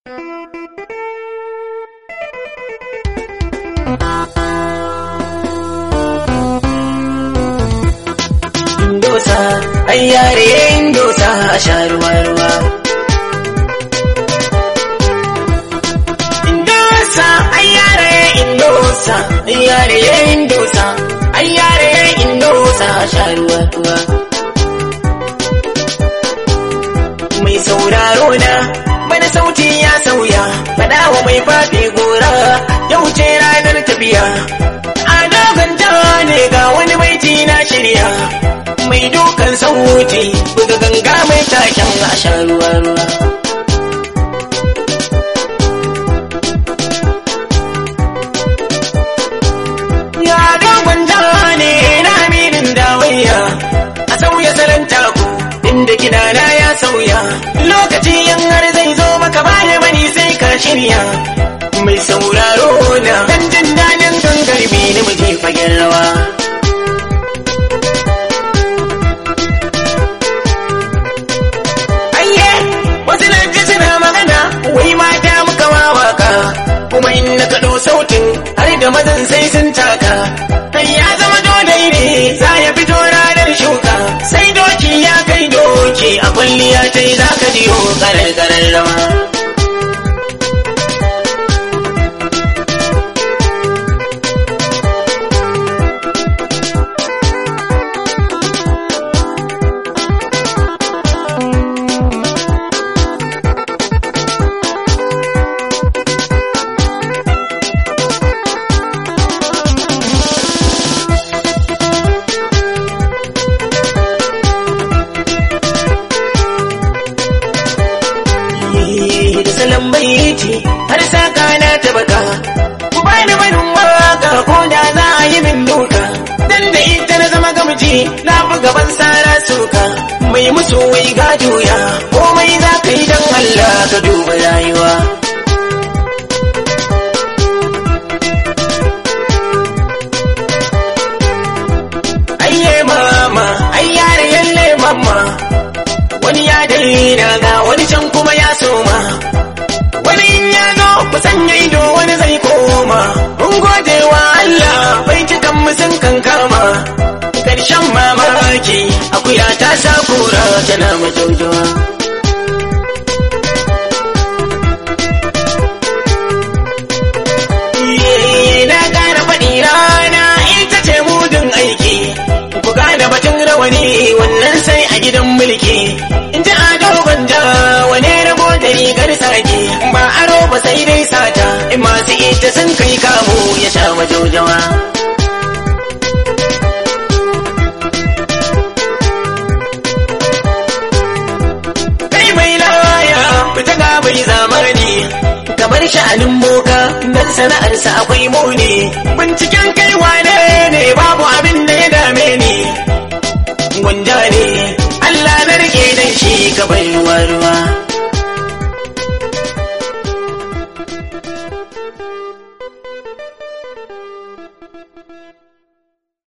Indosa, ai yare indosa a sha ruwa ruwa. Indosa, ai yare indosa, ai yare indosa, ai yare indosa a sha ruwa ruwa. Mai sauraro na, bana sauti ya sauya, faɗa wa mai fafe gora, yau ce ranar tafiya. A doganta ne ga wani baiti na shirya. mai dukan sauti buga ganga mai taken a sha ruwa ruwa ya dogon ne na aminin dawayya a sauya salon taku inda kidana ya sauya lokaci yan har zai zo maka baya mani sai ka shirya mai sauraro na dan jin daɗin gangarbi na muje fagen rawa wasu na ji suna magana wai mata muka wawaka kuma in na kaɗo sautin har da mazan sai sun taka kai ya zama dole ne za ya fito ranar shuka sai doki ya kai doki a kwalliya ta yi za ka jiyo karar karar rawa da salon baiti har saka na ta baka ku bani barin waka ko da za a yi min duka dan da ita na zama gamji na fi gaban sara suka mai musu wai ga juya komai za ka yi dan Allah ka duba rayuwa ayye mama ayyare yalle mama wani ya daina ga wani can kuma ya soma wani in ya zo ku sanya ido wani zai koma mun gode wa Allah bai cikan mu sun kankama karshen mamaki akuya ta sa kura tana majaujawa na ƙara faɗi rana ita ce mudun aiki ku gane batun rawani wannan sai a gidan mulki in ji ado gwanja wane rabo da rigar sake ba aro ba sai dai sata in masu ita sun kai kamu ya sha majaujawa kai mai laya fita ga bai zamani kamar sha'anin boka dan sana'arsa akwai muni binciken kai wane ne babu abin da ya dame ni gwanja ne